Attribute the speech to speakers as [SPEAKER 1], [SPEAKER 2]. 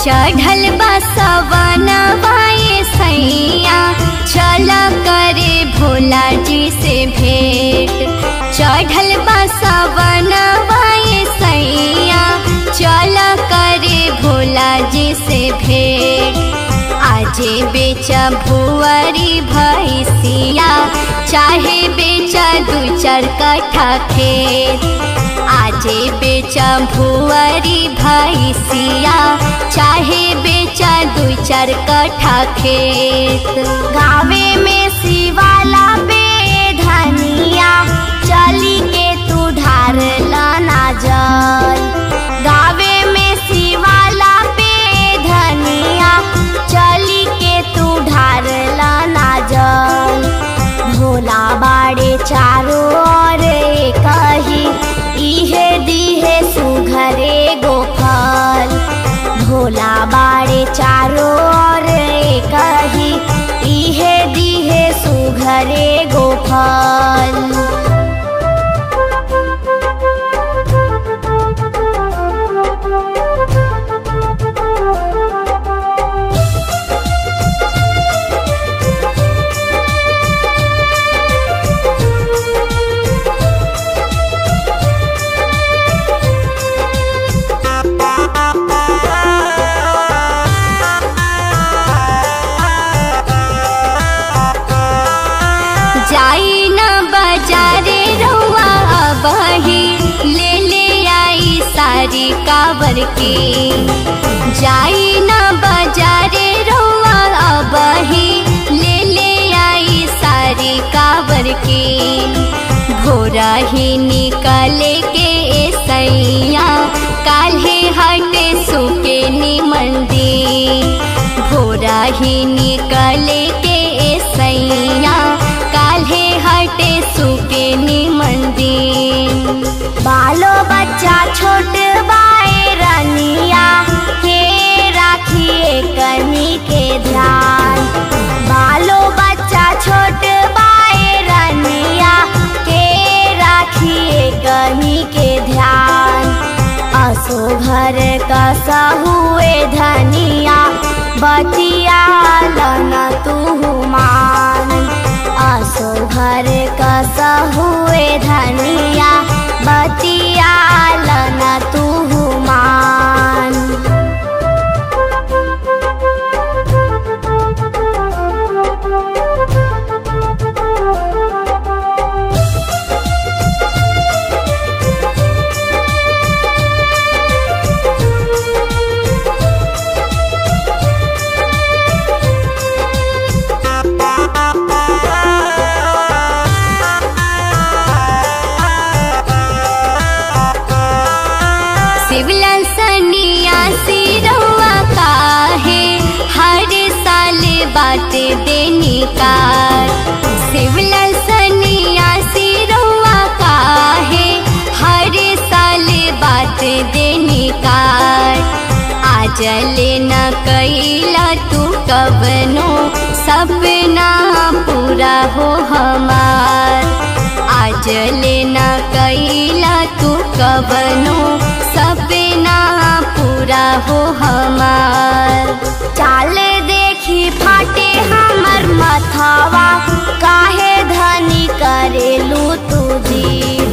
[SPEAKER 1] चढ़ल बसवनवाए सैया चल करे भोला जी से भेंट चढ़ल बसवनवाए सैया चल करे भोला जी से भेंट आजे बेचा भुअरी भैसिया चाहे बेचा दू चार कट्ठा खेत आजे बेचा भुअरी भैसिया चाहे बेचा दू चार कट्ठा खेत
[SPEAKER 2] गावे में शिवाला पे धनिया चली के तू ढार लाना जल गावे में शिवाला पे धनिया चली के तू ढार लाना जल भोला बाड़े चारों ओर कही इहे दिहे सुघरे गोफल भोला बाड़े चारों ओर कही इहे दिहे सुघरे गोफल
[SPEAKER 1] जाई न बाजारे रउआ बही ले ले आई सारी कावर के जाई न बाजारे रउआ बही ले ले आई सारी कावर के भोरा ही निकले के सैया काल्हे हटे सुके निमंदी भोरा ही निकले के सैया काल्हे हटे सुके निमंदी
[SPEAKER 2] बालो बच्चा छोट बाए रनिया के राखिए कनी के ध्यान बालो बच्चा छोट बाए रनिया के राखिए कनी के ध्यान असो घर का हुए धनिया बतिया लना तू मान असो घर का हुए धनिया बतिया लना तू मान
[SPEAKER 1] शिवला सनिया सिरवा काहे हर साल बात देनी कार शिवला सनिया सिरवा काहे हर साल बात देनी कार आजल न कैला तू कवनो सपना पूरा हो हमार आजल न कैला तू कवनो सपना पूरा हो हमार
[SPEAKER 2] चाल देखी फाटे हमर मथवा काहे धनी करेलू तुझी